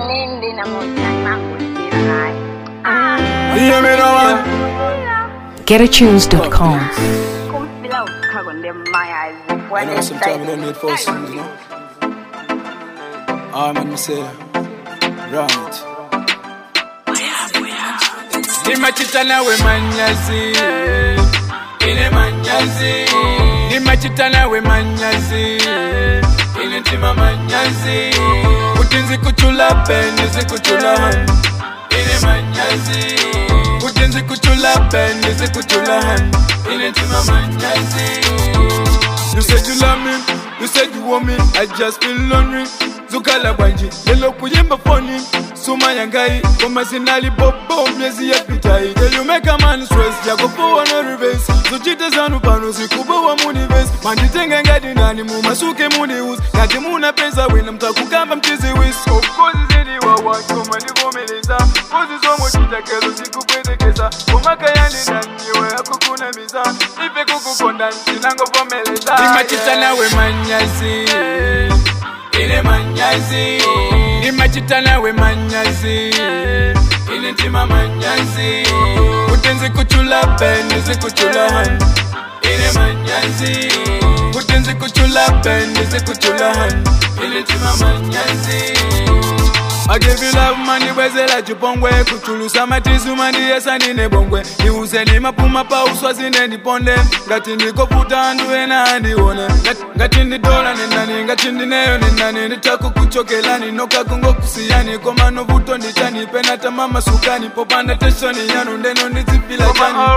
nindi namoja nakugira naye Hear me now, man. GetAtunes.com. kumfila ukhako ndemaya I know sometimes we don't need forcing, you know. Ah, man, me say, right. nimachitana we manyazi ine manyazi nimachitana we manyazi ine ntima manyazi kuti nzikuchula peni zikuchula hani ine manyazi kuti nzikuchula peni zikuchula hani ine ntima manyazi You said you love me, you said you want me, I just feel lonely. Zukala banji, lelo kuyimba phone Suma yangai, koma sinali bobo miezi ya pitai Girl you make a man stress, yako poa no reverse Zuchite zanu pano sikubowa muni vest Manjitenge ngadi nani mumasuke muni us Ngati muna pesa wina mtakukamba mchizi wis Of course zidi wa watu manivumeleza Kozi somo chitakezo sikupendekeza Umaka yani naniwe akukuna miza Ife kukukonda nsinangovomeleza Nimachitana we manyazi Ine manyazi Nimachitana we manyazi Ine ntima manyazi Kutenzi kuchula peni zikuchula hani Ine manyazi Kutenzi kuchula peni zikuchula hani Ine ntima manyazi I give you love mani bwezela chipongwe kuchulusa matisu mandiyesa ndine bongwe niuze ni mapuma pa uswa zine ndiponde ngati ndikoputa andu ena andione Ngati- ngati ndidola nendani ngati ndineyo nendani nditakukuchokelani nokakungokusiyani koma novuto ndichanipe natamama sukani popanda teshoni yanu ndeno ndizipila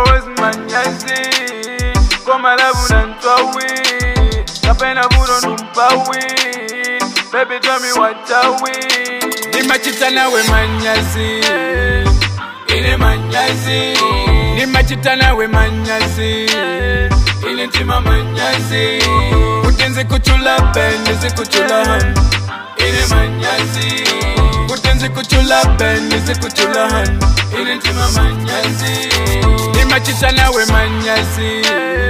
chani koma labu nantwawi kapena vuno numpawi Baby tell me what are we Nimachitana we manyazi Ine manyazi Nimachitana we manyazi Ine ntima manyazi Kutenzi kuchula peni zikuchula hani Ine manyazi Kutenzi kuchula peni zikuchula hani Ine ntima manyazi Nimachitana we manyazi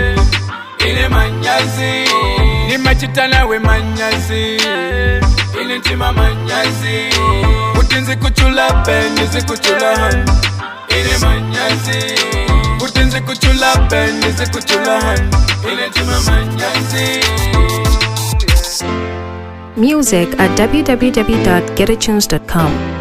Ine manyazi Nimachitana we manyazi Ine ntima manyazi Kutinzi kuchula peni zikuchula hani Ine manyazi Kutinzi kuchula peni zikuchula hani Ine ntima manyazi Music at www.getatunes.com.